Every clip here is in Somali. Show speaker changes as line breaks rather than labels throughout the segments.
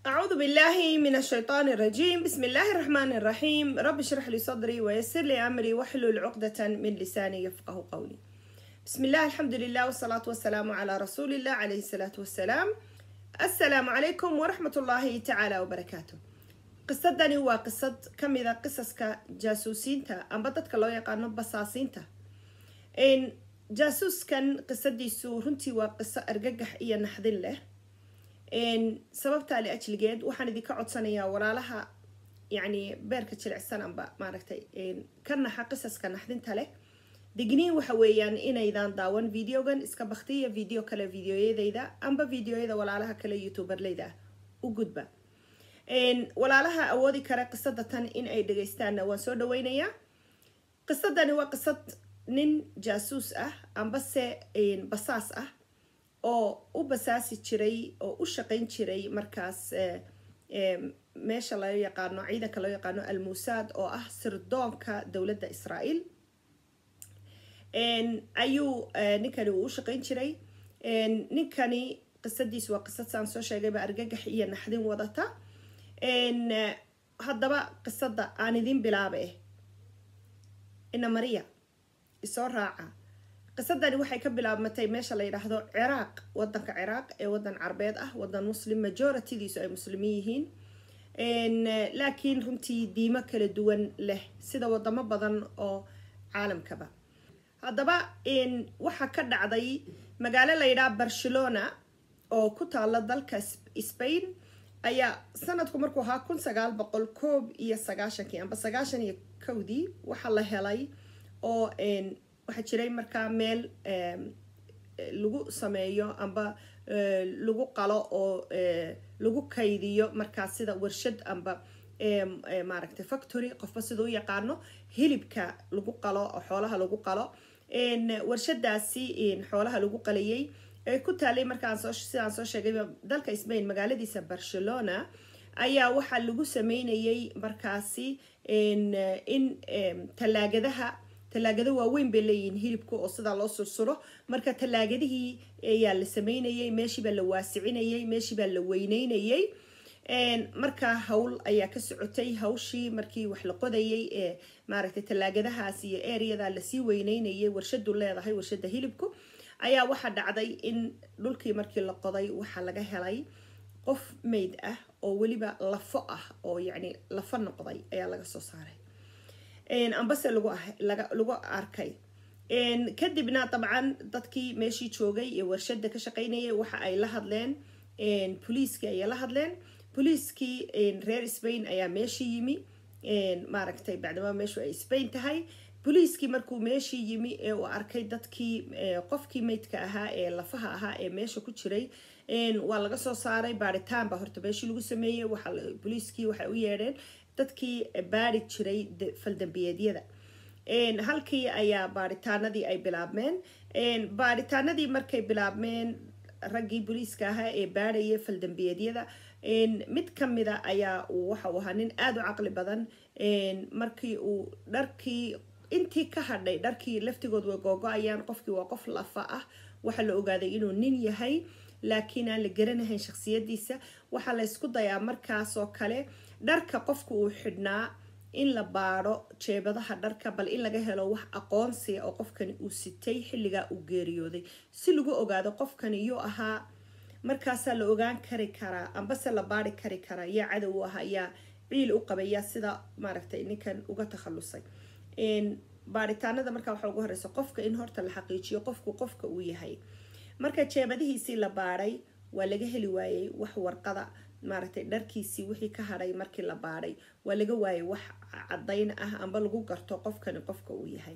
أعوذ بالله من الشيطان الرجيم بسم الله الرحمن الرحيم رب اشرح لي صدري ويسر لي أمري واحلل عقدة من لساني يفقه قولي بسم الله الحمد لله والصلاة والسلام على رسول الله عليه الصلاة والسلام السلام عليكم ورحمة الله تعالى وبركاته qisadani waa qisad ka mida qisaska jaasuusiinta amba dadka loo yaqaano basaasiinta jaasuuskan qisadiisu runtii waa qiso argagax iyo naxdin leh sababtaa liajligeed waxaan idinka codsanayaa walaalaha yani beerka jilicsan amba maaragtay ka naxa qisaska naxdinta leh digniin waxa weeyaan inaydan daawan videogan iska baktiya video kale videoyadayda amba videoyada walaalaha kale youtuberleyda u gudba walaalaha awoodi kara qisada tan in ay dhagaystaanna waan soo dhaweynayaa qisadani waa qisad nin jaasuus ah ambase basaas ah oo u basaasi jiray oo u shaqayn jiray markaas meesha loo yaqaano ciidanka loo yaqaano almusaad oo ah sirdoonka dowladda israael ayuu ninkani uu u shaqayn jiray ninkani qisadiisu waa qisad saan soo sheegayba argagax iyo naxdin wadata haddaba qisada aan idin bilaabe ina maria isoo raaca qisadani waxay ka bilaabmatay meesha la yidhaahdo ciraaq wadanka ciraaq ee wadan carbeed ah wadan muslim majoritidiisu ay muslimiin yihiin laakiin runtii diimo kala duwan leh sida wadamo badan oo caalamkaba haddaba waxaa ka dhacday magaalo la yidhaha barcelona oo ku taala dalka spain ayaa sanadku markuu ahaa kun sagaal boqol koob iyo sagaashankii amba sagaashan iyo kowdii waxaa la helay oo waxaa jiray markaa meel lagu sameeyo amba lagu qalo oo lagu kaydiyo markaa sida warshad amba maaragtay factory qofba sida u yaqaano hilibka lagu qalo oo xoolaha lagu qalo warshadaasi xoolaha lagu qalayay ee ku taalay markaan soo sidaan soo sheegay dalka spain magaaladiisa barcelona ayaa waxaa lagu sameynayay markaasi in talaagadaha talaagado waaweyn bay leeyihiin hilibka oo sidaa loo sursuro marka talaagadihii ayaa la sameynayay meeshiibaa la waasicinayay meeshiibaa la weyneynayay markaa hawl ayaa ka socotay hawshii markii wax la qodayay ee maaragtay talaagadahaas iyo areada lasii weyneynayay warshadu leedahay warshada hilibku ayaa waxaa dhacday in dhulkii markii la qoday waxaa laga helay qof mayd ah oo weliba lafo ah oo yacni lafo noqday ayaa laga soo saaray ambase lagu arkay kadibna dabcan dadkii meeshii joogay iyo warshada ka shaqaynayay waxa ay la hadleen boliiskii ayay la hadleen boliiskii reer spain ayaa meeshii yimi maaragtay bacdama meeshu ay spain tahay boliiskii markuu meeshii yimi ee uu arkay dadkii qofkii maydka ahaa ee lafaha ahaa ee meesha ku jiray waa laga soo saaray baaritaan baa horta meeshii lagu sameeyey boliiskii waxay u yeedheen dadkii baari jiray faldambiyeedyada halkii ayaa baaritaanadii ay bilaabmeen baaritaanadii markay bilaabmeen raggii boliiska ahaa ee baarhayay faldambiyeedyada mid kamida ayaa waxau ahaa nin aada u caqli badan markii uu dharkii intii ka hadhay dharkii laftigood way googo-ayaan qofkii waa qof lafa ah waxaa la ogaaday inuu nin yahay laakiin aan la garanahayn shaksiyadiisa waxaa la ysku dayaa markaasoo kale dharka qofka uu xidhnaa in la baadho jeebadaha dharka bal in laga helo wax aqoonsiya oo qofkani uu sitay xilligaa uu geeriyooday si lagu ogaado qofkani yuu ahaa markaasaa la ogaan kari karaa ambase la baari kari karaa yaa cadow u ahaa yaa ciil u qabay yaa sida maaragtay ninkan uga takhalusay baaritaanada markaa waxaa ugu horeysa qofka in horta la xaqiijiyo qofku qofka uu yahay marka jeebadihiisii la baadhay waa laga heli waayey wax warqada maaragtay dharkiisii wixii ka hadhay markii la baadhay waa laga waayay wax cadayn ah amba lagu garto qofkani qofka uu yahay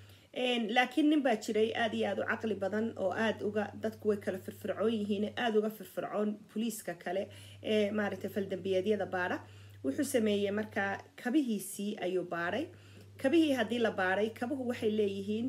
laakiin nin baa jiray aada iyo aada u caqli badan oo aada uga dadku way kala firfircoon yihiin aada uga firfircoon boliiska kale ee maaragtay faldambiyeedyada baadha wuxuu sameeyey markaa kabihiisii ayuu baadhay kabihii haddii la baadhay kabuhu waxay leeyihiin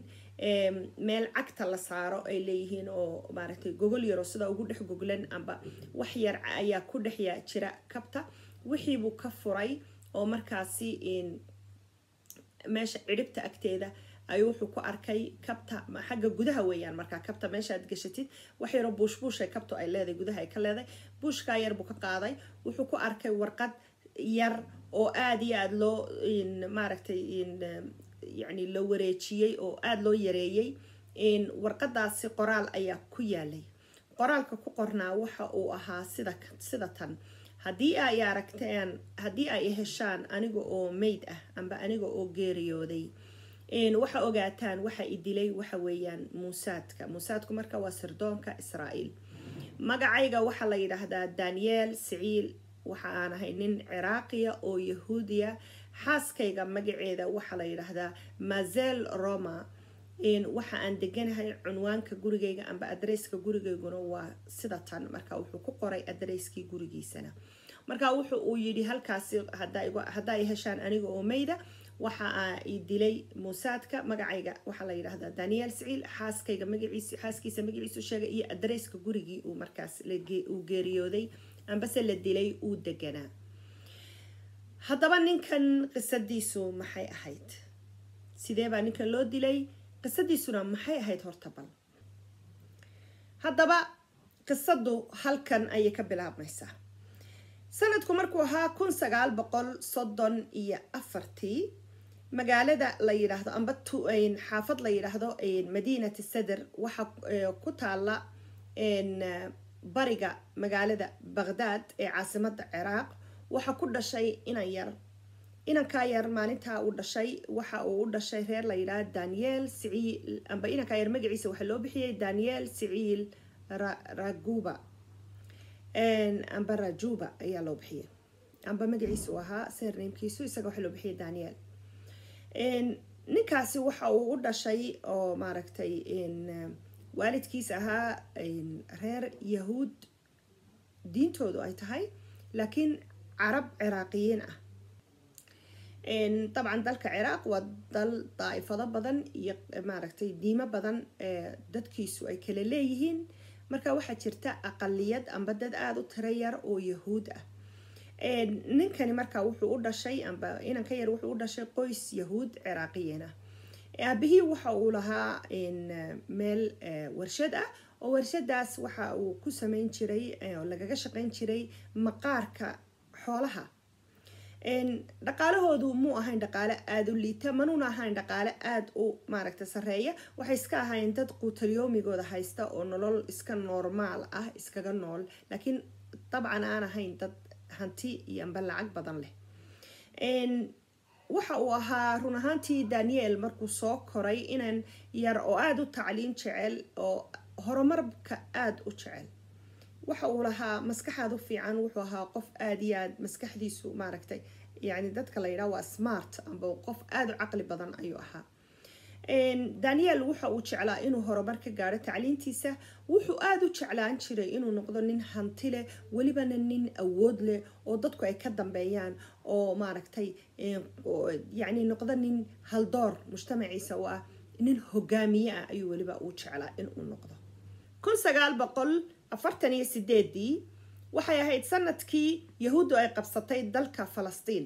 meel cagta la saaro ay leeyihiin oo maaragtay gogol yaro sida ugu dhex goglan amba wax yar ayaa ku dhex jira kabta wixiibuu ka furay oo markaasi meesha cidhibta agteeda ayuu wuxuu ku arkay kabta xagga gudaha weeyaan markaa kabta meeshaad gashatid wax yaroo buush buushay kabtu ay leedahay gudaha ay ka leedahay buushkaa yar buu ka qaaday wuxuu ku arkay warqad yar oo aada iyo aada loo maaragtay yacni la wareejiyey oo aada loo yareeyey warqadaasi qoraal ayaa ku yaalay qoraalka ku qornaa waxa uu ahaa sida sida tan haddii ay aragteen haddii ay heshaan aniga oo mayd ah amba aniga oo geeriyooday waxa ogaataan waxa i dilay waxa weeyaan muusaadka muusaadku marka waa sirdoonka israa'iil magacayga waxaa la yidhaahdaa daniel siciil waxa aan ahay nin ciraaqiya oo yahuudiya xaaskayga magaceeda waxaa la yidhaahdaa mazel roma waxa aan deganahay cunwaanka gurigayga amba adresska gurigayguna waa sida tan marka wuxuu ku qoray adresskii gurigiisana marka wuxu uu yidhi halkaasi haddaa ay heshaan aniga oo mayda waxa i dilay muusaadka magacayga waxaa la yidhaahdaa daniel siciil xaaskayga magaciis xaaskiisa magaciisu sheegay iyo adresska gurigii uu markaas uu geeriyooday ambase la dilay uu deganaa haddaba ninkan qisadiisu maxay ahayd sidee baa ninkan loo dilay qisadiisuna maxay ahayd horta bal haddaba qisadu halkan ayay ka bilaabmaysaa sanadku markuu ahaa kun sagaal boqol soddon iyo afartii magaalada la yidhaahdo amba xaafad la yidhaahdo madiinati sadr waxa ku taala bariga magaalada baqhdaad ee caasimada ciraaq waxa ku dhashay inan yar inankaa yar maalintaa uu dhashay waxa uu u dhashay reer la yidhaha daniel siciil amba inankaa yar magaciisa waxaa loo bixiyay daniel siciil raguba amba rajuba ayaa loo bixiyay amba magaciisa uu ahaa sernamkiisu isaga waxaa loo bixiyay daniel ninkaasi waxa uu u dhashay oo maaragtay waalidkiis ahaa reer yahuud diintoodu ay tahay laakiin carab ciraaqiyiin ah dabcan dalka ciraaq waa dal daa'ifado badan iyo maaragtay diimo badan dadkiisu ay kala leeyihiin marka waxaa jirta aqaliyad amba dad aada u tiro yar oo yahuud ah ninkani marka wuxuu u dhashay amba inanka yar wuxuu u dhashay qoys yahuud ciraaqiyiin ah aabihii waxa uu lahaa meel warshad ah oo warshadaas waxa uu ku sameyn jiray oo lagaga shaqeyn jiray maqaarka xoolaha dhaqaalahoodu muu ahayn dhaqaale aada u liita manuuna ahayn dhaqaale aada u maaragta sareeya waxay iska ahayn dad quutalyoomigooda haysta oo nolol iska normaal ah iskaga nool laakiin dabcan aan ahayn dad hanti iyo amba lacag badan leh waxa uu ahaa run ahaantii daniel markuu soo koray inan yar oo aada u tacliin jecel oo horumarka aada u jecel waxa uu lahaa maskaxaad u fiican wuxuu ahaa qof aada iyo aad maskaxdiisu maaragtay yani dadka la yidhaha waa smart amba qof aada u caqli badan ayuu ahaa daniel waxa uu jeclaa inuu horumar ka gaadho tacliintiisa wuxuu aada u jeclaan jiray inuu noqdo nin hanti leh welibana nin awood leh oo dadku ay ka dambeeyaan oo maaragtay yani noqdo nin haldoor mujtamaciisa u ah nin hogaamiye ah ayuu weliba uu jeclaa inuu noqdo kun sagaal boqol afartan iyo sideedii waxay ahayd sanadkii yahuuddu ay qabsatay dalka falastiin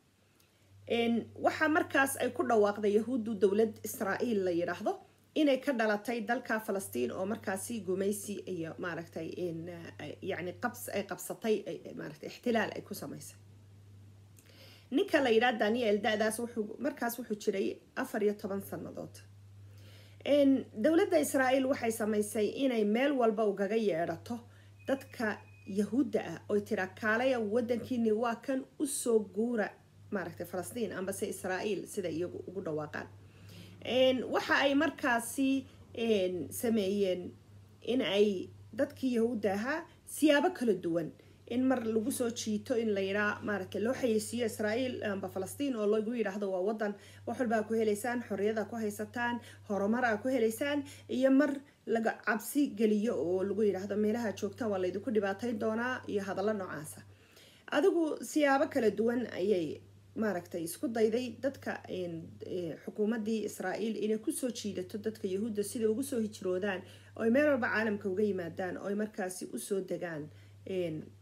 waxaa markaas ay ku dhawaaqday yahuuddu dowlad israa'iil la yidhaahdo inay ka dhalatay dalka falastiin oo markaasi gumaysi iyo maaragtay yani qabs ay qabsatay maaragtay ixtilaal ay ku samaysay ninka la yidhaha daniel da-daas wuxuu markaas wuxuu jiray afar iyo toban sannadood dowladda israa'iil waxay samaysay inay meel walba ugaga yeedhato dadka yahuudda ah oy tiraa kaalaya wadankiini waa kan usoo guura maaragtay falastiin ambase israa'iil sida iyagu ugu dhawaaqaan waxa ay markaasi sameeyeen in ay dadkii yahuudda ahaa siyaabo kala duwan in mar lagu soo jiito in la yidhaa maaragtay loo xayeysiiyo israa'iil amba falastiin oo lagu yidhaahdo waa wadan wax walba ku helaysaan xorriyada ku haysataan horumar a ku helaysaan iyo mar laga cabsi geliyo oo lagu yidhaahdo meelaha joogtaan waa laydinku dhibaatayn doonaa iyo hadallo noocaasa adigu siyaabo kala duwan ayay maaragtay isku dayday dadka xukuumaddii israa'iil inay kusoo jiidato dadka yahuudda siday ugu soo hijroodaan ooy meel walba caalamka uga yimaadaan ooy markaasi usoo degaan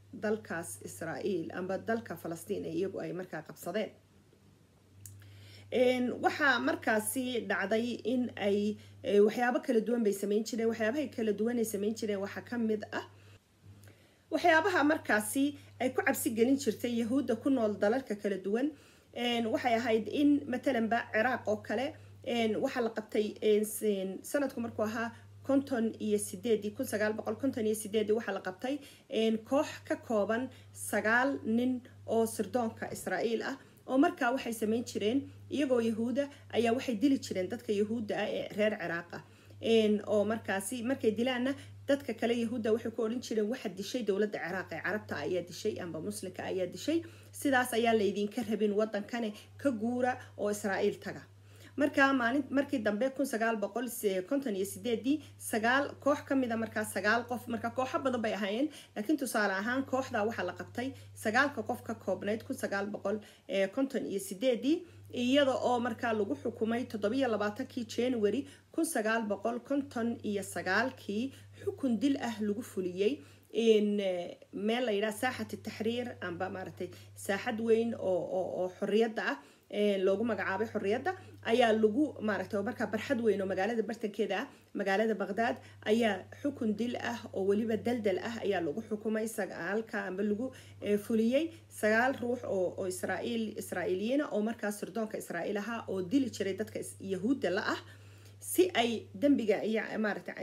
dalkaas israa'iil amba dalka falastiin ee iyagu ay markaa qabsadeen waxaa markaasi dhacday in ay waxyaabo kala duwan bay sameyn jireen waxyaabahay kala duwan ay sameyn jireen waxaa ka mid ah waxyaabaha markaasi ay ku cabsi gelin jirtay yahuudda ku nool dalalka kala duwan waxay ahayd in matalanba ciraaq oo kale waxaa la qabtay sanadku markuu ahaa konton iyo sideedii kun sagaal boqol konton iyo sideedii waxaa la qabtay koox ka kooban sagaal nin oo sirdoonka israa'iil ah oo markaa waxay sameyn jireen iyagoo yahuuda ayaa waxay dili jireen dadka yahuudda ah ee reer ciraaqa oo markaasi markay dilaanna dadka kale yahuudda waxay ku odhan jireen waxa dishay dowladda ciraaq ee carabta ayaa dishay amba muslimka ayaa dishay sidaas ayaa laydinka rabin wadankane ka guura oo israa'iil taga markaa maalin markii dambe kun sagaal boqol konton iyo sideedii sagaal koox ka mida markaa sagaal qof marka kooxo badan bay ahaayeen laakiin tusaale ahaan kooxda waxaa la qabtay sagaalka qof ka koobnayd kun sagaal boqol konton iyo sideedii iyada oo markaa lagu xukumay toddobiyo labaatankii january kun sagaal boqol konton iyo sagaalkii xukun dil ah lagu fuliyey meel la yidhaha saaxat taxriir amba maaragtay saaxad weyn oo xorriyadda ah loogu magacaabay xorriyadda ayaa lagu maaragtay markaa barxad weyn oo magaalada bartankeeda ah magaalada baqdaad ayaa xukun dil ah oo weliba daldal ah ayaa lagu xukumay sagaalka amba lagu fuliyey sagaal ruux oo israa'iil israa'iiliyiina oo markaa sirdoonka israa'iil ahaa oo dili jiray dadka yahuudda la ah si ay dembiga iyo maaragtay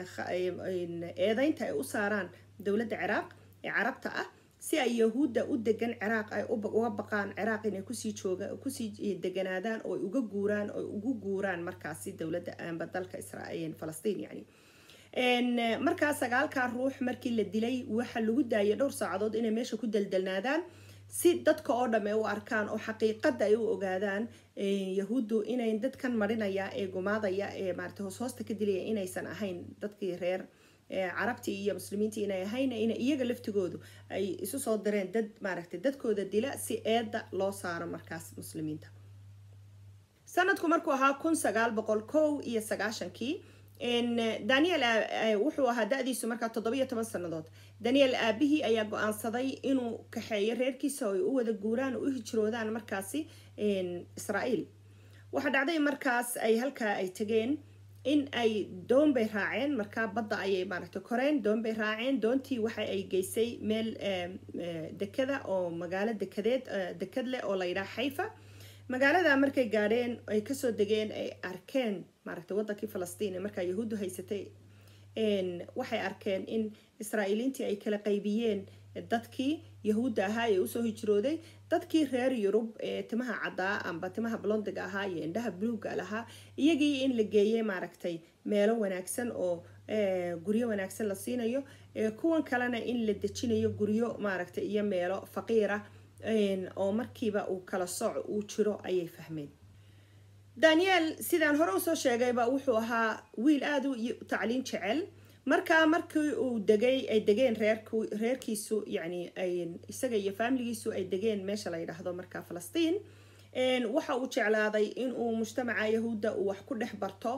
eedeynta ay u saaraan dowladda ciraaq ee carabta ah si ay yahuudda u degan ciraaq ay uga baqaan ciraaq inay kusii jooga kusii deganaadaan oo uga guuraan oo ugu guuraan markaasi dowladda amba dalka israa'iil falastiin yani markaa sagaalkaa ruux markii la dilay waxa lagu daayay dhowr saacadood inay meesha ku daldalnaadaan si dadka oo dhamme u arkaan oo xaqiiqada ay u ogaadaan yahuuddu inay dadkan marinaya ee gumaadaya ee maarata hoos hoosta ka dilaya inaysan ahayn dadkii reer carabtii iyo muslimiintii inay ahayn in iyaga laftigoodu ay isu soo direen dad maaragtay dadkooda dila si eedda loo saaro markaas muslimiinta sanadku markuu ahaa kun sagaal boqol kow iyo sagaashankii daniel wuxuu ahaa da-diisu markaa toddobiyo toban sannadood daniel aabihii ayaa go-aansaday inuu kaxeeyo reerkiisa oo ay u wada guuraan oo u hijroodaan markaasi israa'iil waxaa dhacday markaas ay halkaa ay tageen in ay doon bay raaceen markaa badda ayay maaragtay koreen doon bay raaceen doontii waxa ay geysay meel dekada oo magaalo dekadeed dekad leh oo la yidhaha xayfa magaalada markay gaadheen ay kasoo degeen ay arkeen maaragtay wadankii falastiin ee markaa yahuuddu haysatay waxay arkeen in israa'iiliintii ay kala qaybiyeen dadkii yahuudda ahaa ee usoo hijrooday dadkii reer yurub ee timaha caddaa amba timaha blondiga ahaa iyo indhaha bluuga lahaa iyagii in la geeyey maaragtay meelo wanaagsan oo guryo wanaagsan la siinayo kuwan kalena in la dejinayo guryo maaragtay iyo meelo faqiira oo markiiba uu kala soc uu jiro ayay fahmeen daniel sidaan hore usoo sheegayba wuxuu ahaa wiil aada u tacliin jecel markaa markii uu degay ay degeen reerku reerkiisu yani ay isaga iyo faamiligiisu ay degeen meesha la yidhaahdo markaa falastiin waxa uu jeclaaday inuu mujtamaca yahuudda uu wax ku dhex barto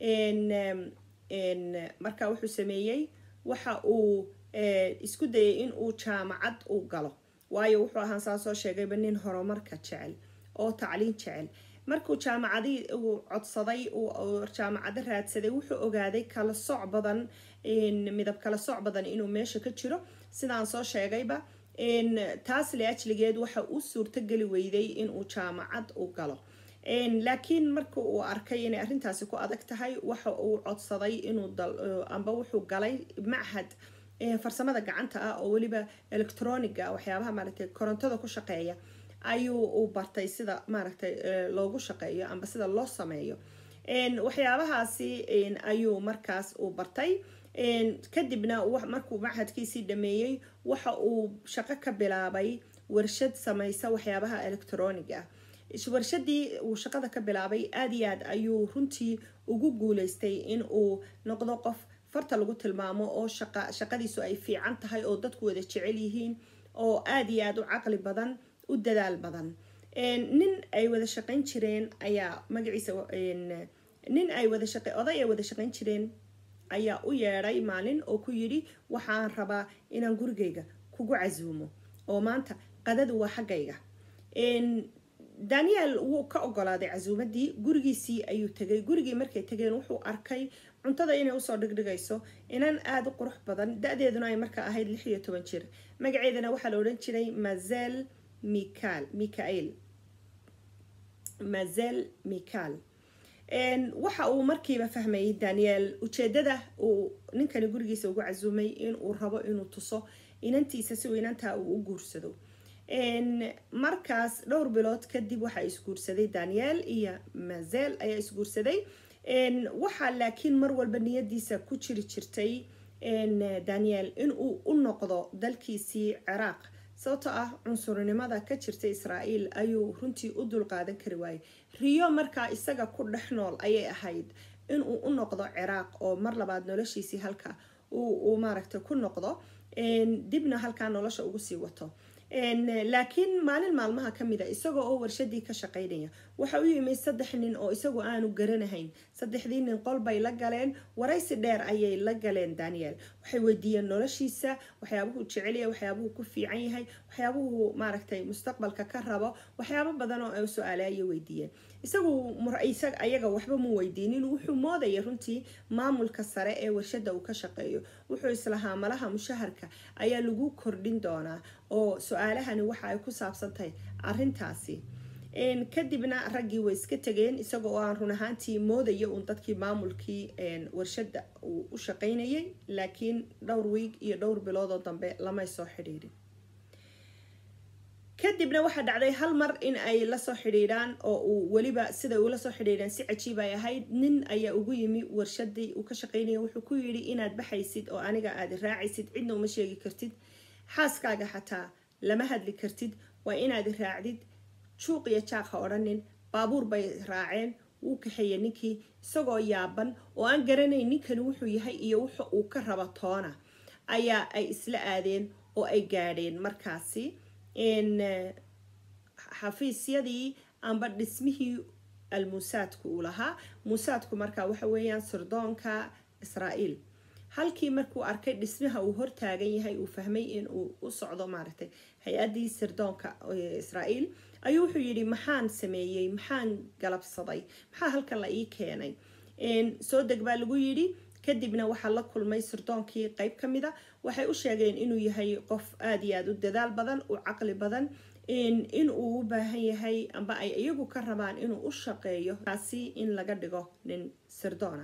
markaa wuxuu sameeyey waxa uu isku dayay in uu jaamacad u galo waayo wuxuu ahaan saa soo sheegayba nin horumarka jecel oo tacliin jecel markuu jaamacadii uu codsaday uu jaamacado raadsaday wuxuu ogaaday kala soc badan midab kala soc badan inuu meesha ka jiro sidaan soo sheegayba taas le ajligeed waxa u suurtogeli weyday inuu jaamacad u galo laakiin marka uu arkay inay arrintaasi ku adag tahay waxa uu codsaday inuu amba wuxuu galay machad farsamada gacanta ah oo weliba electroniga waxyaabaha maaragtay korontada ku shaqeeya ayuu u bartay sida maaragtay loogu shaqeeyo amba sida loo sameeyo waxyaabahaasi ayuu markaas uu bartay kadibna markuu machadkiisii dhameeyey waxa uu shaqo ka bilaabay warshad samaysa waxyaabaha electroniga ah warshadii uu shaqada ka bilaabay aada iyo aad ayuu runtii ugu guuleystay in uu noqdo qof farta lagu tilmaamo oo shaqa shaqadiisu ay fiican tahay oo dadku wada jecel yihiin oo aada iyo aada u caqli badan u dadaal badan nin ay wada shaqayn jireen ayaa magaciisa nin ay wada shaqe oday ay wada shaqayn jireen ayaa u yeedhay maalin oo ku yidhi waxaan rabaa inaan gurigayga kugu casuumo oo maanta qadadu waa xaggayga daniel wuu ka ogolaaday casuumadii gurigiisii ayuu tegay gurigii markay tegeen wuxuu arkay cuntada inay usoo dhigdhigayso inan aada u qurux badan da-deeduna ay markaa ahayd lix iyo toban jir magaceedana waxaa la odhan jiray mazel michael michael mazel michael waxa uu markiiba fahmayay daniel ujeedada uu ninkani gurigiisa ugu casuumay inuu rabo inuu tuso inantiisa si uu inantaa uu u guursado markaas dhowr bilood kadib waxaa isguursaday daniel iyo mazel ayaa isguursaday waxaa laakiin mar walba niyadiisa ku jiri jirtay daniel inuu u noqdo dalkiisii ciraaq sababtoo ah cunsurinimada ka jirta israael ayuu runtii u dulqaadan kari waayey riyo markaa isaga ku dhex nool ayay ahayd inuu u noqdo ciraaq oo mar labaad noloshiisii halka uu maaragtay ku noqdo dibna halkaa nolosha ugu sii wato laakiin maalin maalmaha kamid a isagoo oo warshadii ka shaqaynaya waxa u yimid saddex nin oo isagu aanu garanahayn saddexdii nin qol bay la galeen waraysi dheer ayay la galeen daniel waxay weydiiyeen noloshiisa waxyaabuhu jecelya waxyaabuhu ku fiican yahay waxyaabuhu maaragtay mustaqbalka ka rabo waxyaabo badan oo su-aale ayay weydiiyeen isagu ayaga waxba mu weydiinin wuxuu moodaya runtii maamulka sare ee warshada uu ka shaqeeyo wuxuu islahaa malaha mushaharka ayaa lagu kordhin doonaa oo su-aalahani waxa ay ku saabsan tahay arintaasi kadibna raggii way iska tegeen isaga oo aan run ahaantii moodaya uun dadkii maamulkii warshada uu u shaqaynayay laakiin dhowr wiig iyo dhowr biloodoo dambe lamay soo xidhiidhin kadibna waxaa dhacday hal mar in ay lasoo xidhiidhaan oo uu weliba siday ula soo xidhiidhaan si cajiib ay ahayd nin ayaa ugu yimi warshadii uu ka shaqaynaya wuxuu ku yidhi inaad baxaysid oo aniga aad raacaysid cidna uma sheegi kartid xaaskaaga xataa lama hadli kartid waa inaad raacdid juuq iyo jaaq ha odhanin baabuur bay raaceen wuu kaxeeyey ninkii isagoo yaaban oo aan garanayn ninkani wuxuu yahay iyo wuxa uu ka rabo toona ayaa ay isla aadeen oo ay gaadheen markaasi xafiisyadii amba dhismihii almuusaadku uu lahaa muusaadku markaa waxa weeyaan sirdoonka israael halkii markuu arkay dhismaha uu hortaagan yahay uu fahmay in uu u socdo maaragtay hay-adii sirdoonka israael ayuu wuxuu yidhi maxaan sameeyey maxaan galabsaday maxaa halkan la ii keenay soo deg baa lagu yidhi kadibna waxaa la kulmay sirdoonkii qeyb ka mida waxay u sheegeen inuu yahay qof aada iyo aada u dadaal badan u caqli badan in uu u baahan yahay amba ay iyagu ka rabaan inuu u shaqeeyo taasi in laga dhigo nin sirdoona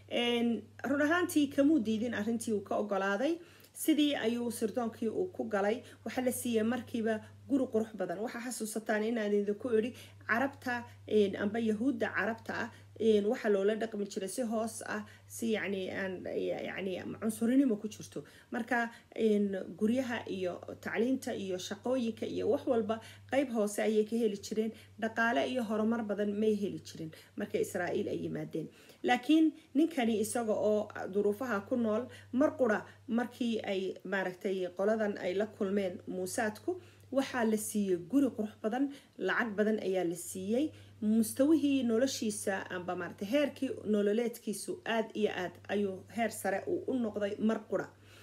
run ahaantii kamuu diidin arrintii uu ka ogolaaday sidii ayuu sirdoonkii uu ku galay waxaa la siiyey markiiba guri qurux badan waxaa xasuusataan inaan idinku idhi carabta amba yahuudda carabta ah waxaa loola dhaqmi jiray si hoos ah si yani yani cunsurinimo ku jirto marka guryaha iyo tacliinta iyo shaqooyinka iyo wax walba qeyb hoose ayay ka heli jireen dhaqaale iyo horumar badan may heli jirin marka israael ay yimaadeen laakiin ninkani isaga oo duruufaha ku nool mar qura markii ay maaragtay qoladan ay la kulmeen muusaadku waxaa la siiyey guri qurux badan lacag badan ayaa la siiyey mustawihii noloshiisa amba maarata heerkii nololeedkiisu aada iyo aad ayuu heer sare uu u noqday mar qura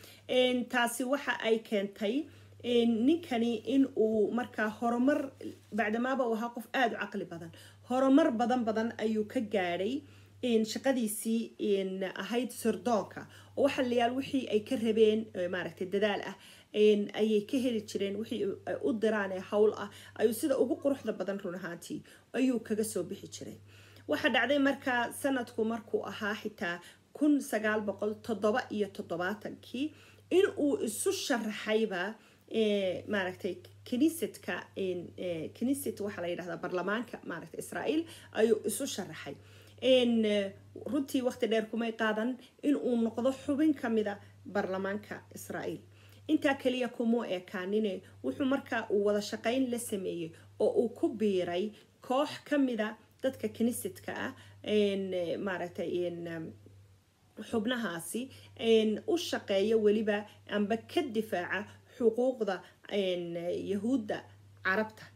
taasi waxa ay keentay ninkani in uu markaa horumar bacdamaaba uu ahaa qof aada u caqli badan horumar badan badan ayuu ka gaadhay shaqadiisii ahayd sirdoonka oo waxa layaal wixii ay ka rabeen maaragtay dadaal ah ayay ka heli jireen wixii ay u diraan ee howl ah ayuu sida ugu quruxda badan run ahaantii ayuu kaga soo bixi jiray waxaa dhacday markaa sanadku markuu ahaa xitaa kun sagaal boqol toddoba iyo toddobaatankii in uu isu sharaxayba maaragtay kiniisadka kiniisad waxaa la yidhahdaa barlamaanka maaragtay israael ayuu isu sharaxay runtii waqti dheer kumay qaadan in uu noqdo xubin kamida barlamaanka israael intaa kaliya kumuu ekaanine wuxuu markaa uu wada shaqayn la sameeyey oo uu ku biiray koox kamida dadka kiniisadka ah maaragtay xubnahaasi u shaqeeya weliba amba ka difaaca xuquuqda yahuudda carabta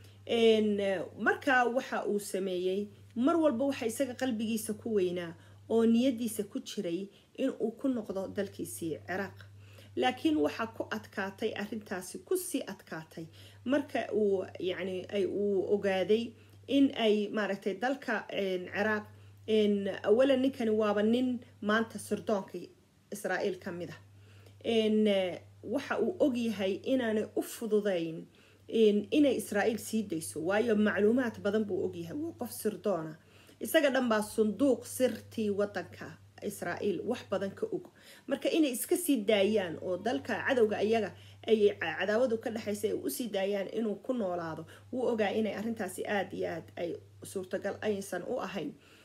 markaa waxa uu sameeyey mar walba waxa isaga qalbigiisa ku weynaa oo niyadiisa ku jiray in uu ku noqdo dalkiisii ciraaq laakiin waxaa ku adkaatay arintaasi kusii adkaatay marka uu yani ay uu ogaaday in ay maaragtay dalka ciraaq awalan ninkani waaba nin maanta sirdoonka israa'iil ka mid ah waxa uu ogyahay inaanay u fududayn inay israa'iil sii dayso waayo macluumaad badan buu ogyahay waa qof sirdoona isaga dhan baa sunduuq sirtii wadanka israa'iil wax badan ka og marka inay iska sii daayaan oo dalka cadowga iyaga ay cadaawadu ka dhexaysa ay usii daayaan inuu ku noolaado wuu ogaa inay arrintaasi aada iyo aad ay suurtagal aysan u ahayn